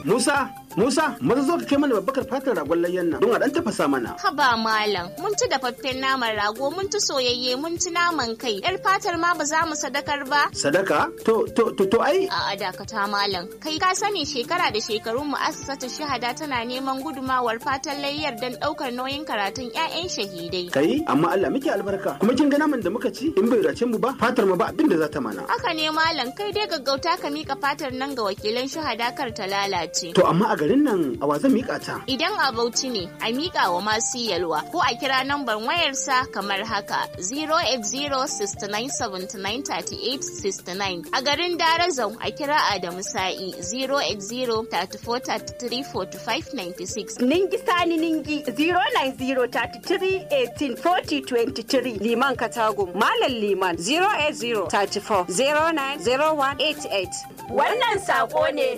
Musa, Musa, maza zo ka kai mana babbakar fatar ragon layyan nan don a dan tafasa mana. Haba malam, mun ci dafaffen naman rago, mun ci soyayye, mun ci naman kai. Yar fatar ma ba za mu sadakar ba. Sadaka? To, to, to, to ai. A dakata malam, kai ka sani shekara da shekarun mu'assasatu shahada tana neman gudumawar fatan layyar don ɗaukar nauyin karatun 'ya'yan shahidai. Kai, amma Allah muke albarka. Kuma kin ga naman da muka ci in bai race mu ba, fatar mu ba abin da za ta mana. Haka ne malam, kai dai gaggauta ka mika fatar nan ga wakilan shahada kar ta lalace. To amma a garin nan a wa zan mika ta? Idan a Bauchi ne, a miƙa wa masu yalwa ko a kira nambar wayarsa kamar haka 08069793869. A garin Darazau a kira Adamu Sa'i 08034334596. Ningi Sani Ningi 09033184023 Liman Katagum Malam Liman 08034090188 Wannan sako ne